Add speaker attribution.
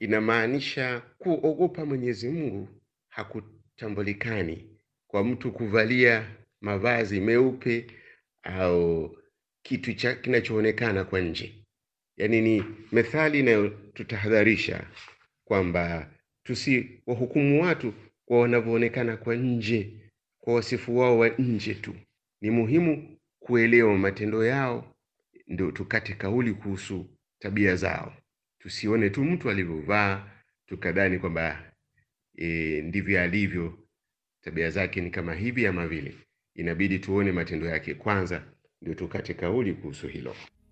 Speaker 1: inamaanisha kuogopa Mwenyezi Mungu hakutambulikani kwa mtu kuvalia mavazi meupe au kitu cha kinachoonekana kwa nje. Yaani ni methali inayotutahadharisha kwamba tusiwahukumu watu kwa wanavyoonekana kwa nje, kwa wasifu wao wa nje tu. Ni muhimu kuelewa matendo yao, ndio tukate kauli kuhusu tabia zao. Tusione tu mtu alivyovaa tukadhani kwamba e, ndivyo alivyo, tabia zake ni kama hivi ama vile. Inabidi tuone matendo yake kwanza, ndio tukate kauli kuhusu hilo.